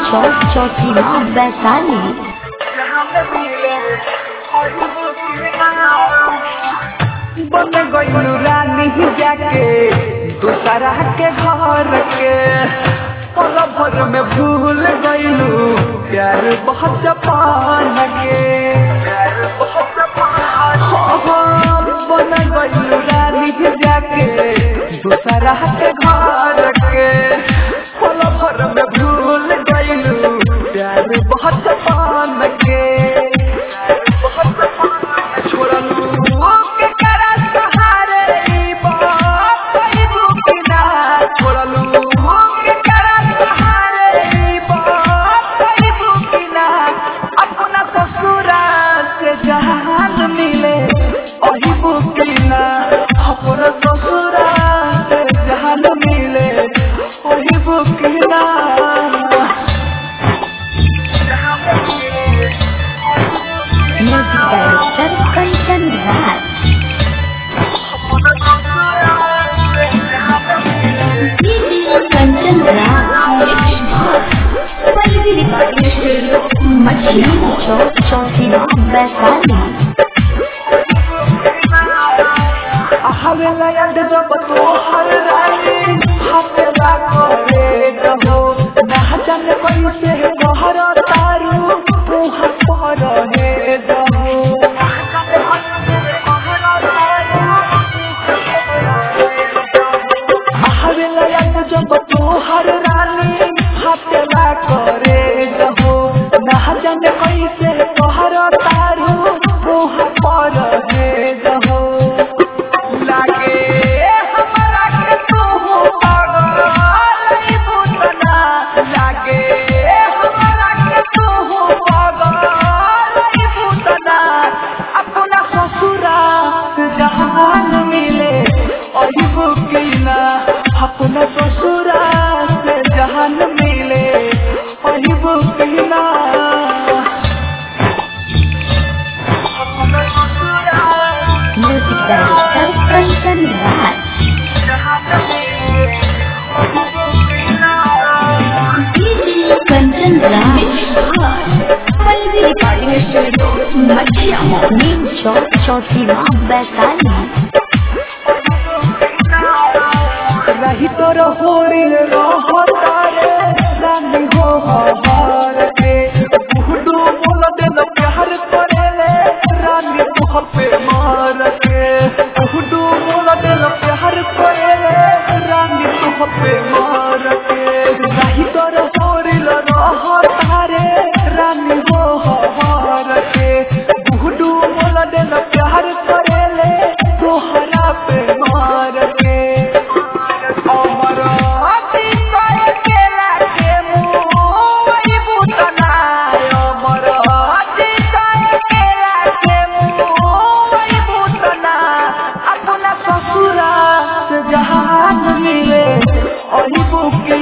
चौक चौकीमा वैशाली बन गइलू रानी जाके दूसरा के घर के पल भर में भूल गइलू प्यार बहुत पान के प्यार बहुत पान बन गइलू रानी जाके दूसरा के घर के पल भर में भूल गइलू प्यार बहुत पान के प्यार बहुत पान छोड़लू के करा सहारे ई बात कई दुखिना छोड़लू के करा सहारे ई बात कई दुखिना अपना ससुरा से जहान मिले ओही बुकिना अपना ससुरा से जहान मिले ओही बुकिना music director Kanchan Raj Kanchan Raj Pallavi recording studio मछली चौक चौकीमा वैशाली हवेला याद जब तो हर रानी हवेला करे रहो ना जाने कैसे कहर तारू मुँह पर हे रहो हवेला याद जब तो हर रानी हवेला करे रहो ना जाने कैसे कहर तारू मुँह पर हे रहो लागे हमरा के तू पागल ई बुतना लागे हमरा के तू पागल ई बुतना अपना ससुरा से जहान मिले ओही बुकिना अपना ससुरा से जहान मिले ओही बुकिना अपना ससुरा music director Kanchan Raj Kanchan Raj Pallavi recording studio मछली नीम चौक चौकीमा वैशाली रही तो रहोरी रहता रे रानी हो हमार के बुहडू बोल दे न प्यार करे ले रानी तुह पे मार के बुहडू बोल दे न प्यार करे ले रानी तुह पे मार के रही तो रहोरी रहता रे रानी हो हमार के बुहडू बोल दे न प्यार करे ले तोहरा पे मार के अमरावती कहे केला के मुँह बुतना अमरावती कहे केला के मुँह बुतना अपना ससुरा से जहान मिले ओही बुकी